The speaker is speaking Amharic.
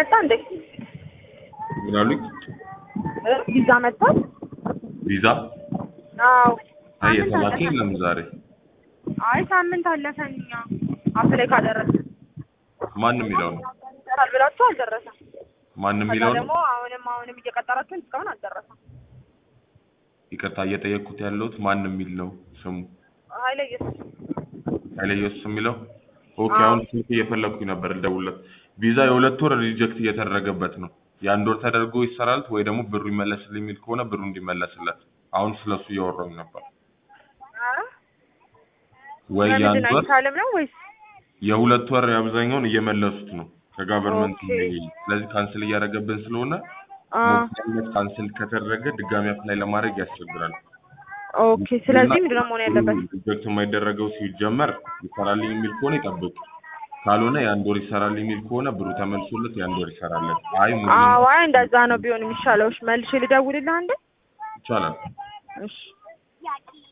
መጣ እንዴ? ምን አሉኝ? እ ቪዛ መጥቷል? ቪዛ አዎ። አይ ሳምንት የተላከ አለፈን። የለም ዛሬ። አይ ሳምንት አለፈን። እኛ አፕላይ ካደረስን ማንም የሚለው ነው ይሰራል ብላችሁ አልደረሰም። ማንም ከዛ የሚለው ነው። ደግሞ አሁንም አሁንም እየቀጠራችሁን እስካሁን አልደረሰም። ይቅርታ እየጠየቅኩት ያለሁት ማንም የሚል ነው ስሙ ኃይለ ኢየሱስ ኃይለ ኢየሱስ የሚለው ኦኬ። አዎ። አሁን ስልክ እየፈለግኩኝ ነበር ልደውልለት። ቪዛ የሁለት ወር ሪጀክት እየተደረገበት ነው። የአንድ ወር ተደርጎ ይሰራል ወይ ደግሞ ብሩ ይመለስልኝ የሚል ከሆነ ብሩ እንዲመለስለት። አሁን ስለሱ እያወራሁኝ ነበር። ኧረ ወይ ለምንድን የአንድ ወር አይቻልም ነው ወይስ የሁለት ወር አብዛኛውን እየመለሱት ነው ከጋቨርንመንት። ኦኬ። ስለዚህ ካንስል እያደረገብን ስለሆነ አ ሞክነት ካንስል ከተደረገ ድጋሚ አፕላይ ለማድረግ ያስቸግራል። ኦኬ። ስለዚህ ምንድን ነው መሆን ያለበት? ሪጀክት የማይደረገው ሲጀመር ይሰራልኝ የሚል ከሆነ ይጠብቅ። ካልሆነ የአንድ ወር ይሰራልኝ የሚል ከሆነ ብሩ ተመልሶለት የአንድ ወር ይሰራለን። አይ ሙሉ አዎ፣ አይ እንደዛ ነው ቢሆን የሚሻለው። እሺ መልሼ ልደውልልህ አንዴ። ይቻላል። እሺ